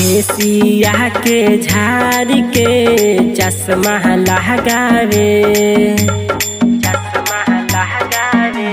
केसिया के झाड़ के चश्मा लगावे चश्मा लगावे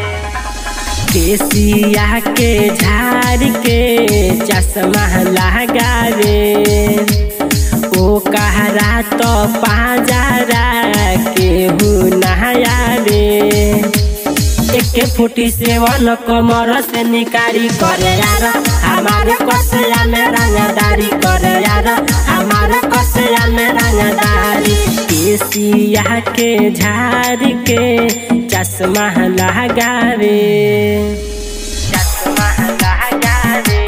केसिया के झाड़ के चश्मा लगावे ओ कहरा तो पाजारा केहू नहायावे एके फुटी सेवन कमर से निकारी करे यार हमारे कसया में रंगदारी करे यार हमारे कसया में रंगदारी केसिया के झाड़ के चश्मा लगावे चश्मा लगावे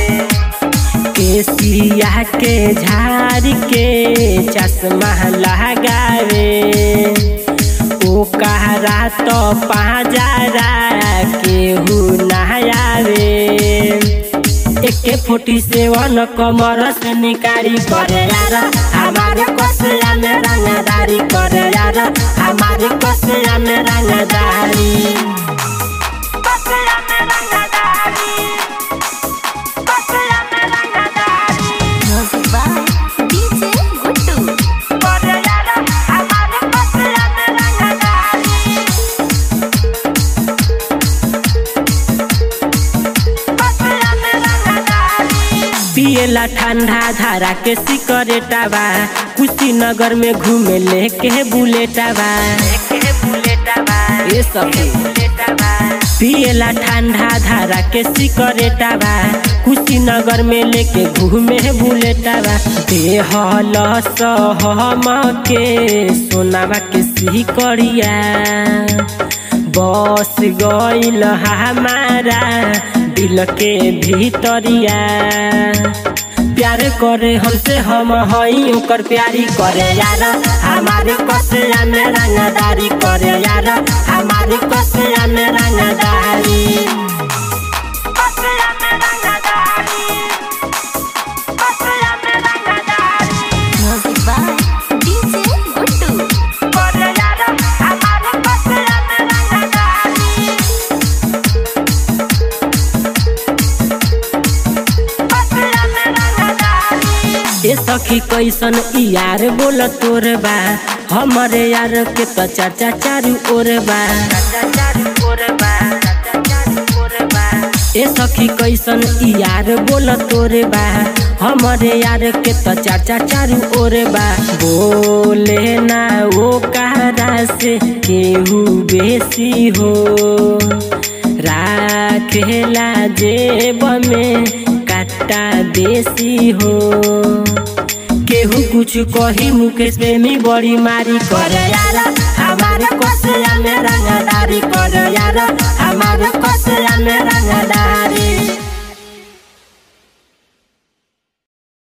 केसिया के झाड़ के चश्मा लगावे ओ कहरा तो पाजारा केहू नहायावे एके फोटी सेवन कमर से निकारी करे यार हमारे कसया में रंगदारी करे यार हमारे कसया में रंगदारी कसया में रंगदारी कसया में रंगदारी Music by DJ Guttu. करे यार हमारे कसया में रंगदारी पियला ठंडा धारा के सिकरेटावा कुशीनगर में घूमे लेके बुलेटावा ये सब पियला ठंडा धारा के सिकरेटावा कुशीनगर में लेके घूमे बुलेटावा देहल सहम के सोनावा के सिकरिया बस गईल हमारा दिल के भीतरिया प्यार करे हमसे हम हई ओकर प्यारी करे यार हमारे कसया में रंगदारी करे यार हमारे कसया में रंगदारी कसया में रंगदारी कसया में रंगदारी Music by DJ Guttu. करे यार हमारे कसया में रंगदारी ए सखी कैसन ई यार बोल तोर बा हमरे यार के तो चाचा चारू ओर बा ए सखी कैसन ई यार बोल तोर बा हमरे यार के तो चाचा चारू ओर बा बोले ना वो कहरा से केहू बेसी हो राखेला जेब में काटा देसी हो केहू कुछ कही मुकेश प्रेमी बड़ी मारी करे यार हमारे कसया में रंग